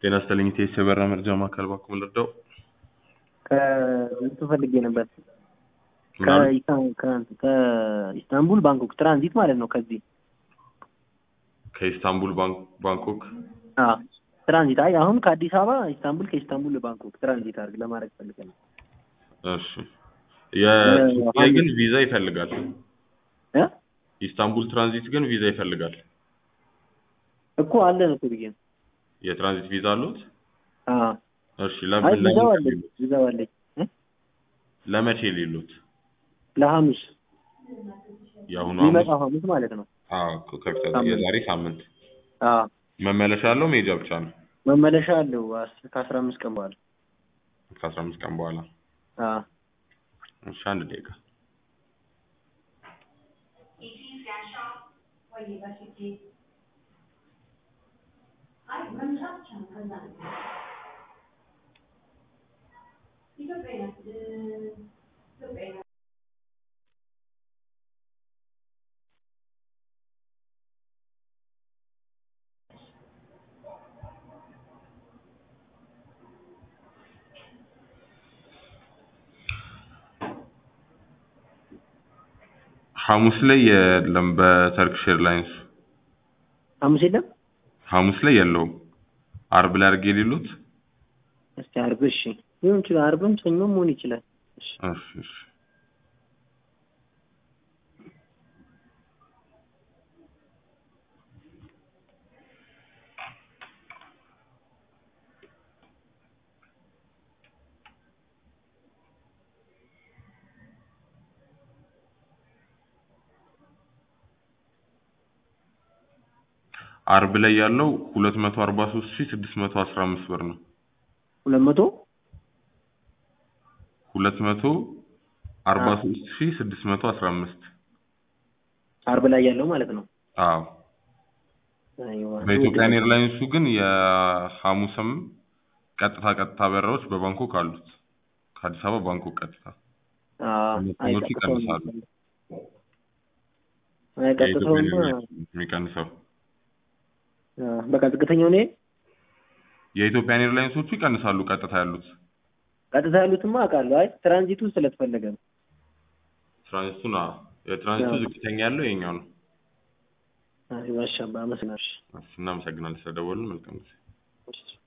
ጤና ይስጥልኝ ኢቴስ የበራ መርጃ ማዕከል እባክዎ ልርዳው? ከእንትን ፈልጌ ነበር ምናምን? ከኢስታን- ከ- ከኢስታንቡል ባንኮክ ትራንዚት ማለት ነው። ከዚህ ከኢስታንቡል ባንክ- ባንኮክ አዎ ትራንዚት። አይ አሁን ከአዲስ አበባ ኢስታንቡል፣ ከኢስታንቡል ባንኮክ ትራንዚት አድርግ ለማድረግ ፈልገን ነው። እሺ የኢትዮጵያ አንድ- ግን ቪዛ ይፈልጋል። እ ኢስታንቡል ትራንዚት ግን ቪዛ ይፈልጋል። እኮ አለን እኮ ብዬ ነው። የትራንዚት ቪዛ አሉት? አዎ እሺ አይ ለምን ቪዛው ለምን አለኝ ሊሉት? ቪዛው አለኝ እ ለመቼ ሊሉት? ለሐሙስ የአሁኑ የሚመጣው ሐሙስ? ሐሙስ ማለት ነው። አዎ ከፊት ሳምንት። የዛሬ ሳምንት አዎ መመለሻ ያለው መሄጃ ብቻ ነው። መመለሻ አለው አስ- ከአስራ አምስት ቀን በኋላ ከአስራ አምስት ቀን በኋላ አዎ እሺ አንድ ደቂቃ ሐሙስ ላይ የለም በተርክሽ ኤርላይንስ ሐሙስ የለም። ሐሙስ ላይ የለውም። አርብ ላይ አድርጌ ሊሉት? እስቲ አርብ እሺ ሊሆን ይችላል። አርብም ሰኞም መሆን ይችላል። እሺ እሺ እሺ አርብ ላይ ያለው ሁለት መቶ አርባ ሶስት ሺህ ስድስት መቶ አስራ አምስት ብር ነው። ሁለት መቶ ሁለት መቶ አርባ ሶስት ሺህ ስድስት መቶ አስራ አምስት አርብ ላይ ያለው ማለት ነው። አዎ አይዋ በኢትዮጵያን ኤርላይንሱ ግን የሐሙስም ቀጥታ ቀጥታ በረራዎች በባንኮክ አሉት። ከአዲስ አበባ ባንኮክ ቀጥታ አዎ አይ መኪኖቹ ቀጥታውን ይቀንሳሉ። አይ የኢትዮጵያን ቀጥታውማ ኤርላይንስ የሚቀንሰው አዎ፣ በቃ ዝቅተኛው ነው። የኢትዮጵያን ኤርላይንሶቹ ይቀንሳሉ። ቀጥታ ያሉት ቀጥታ ያሉትማ አውቃለሁ። አይ ትራንዚቱ ስለተፈለገ ነው። ትራንዚቱን አዎ፣ የትራንዚቱ አዎ። ዝቅተኛ ያለው የኛው ነው። አይ ማሻአላህ አመሰግናለሁ። እናመሰግናለን ስለደወልን። መልካም ጊዜ። እሺ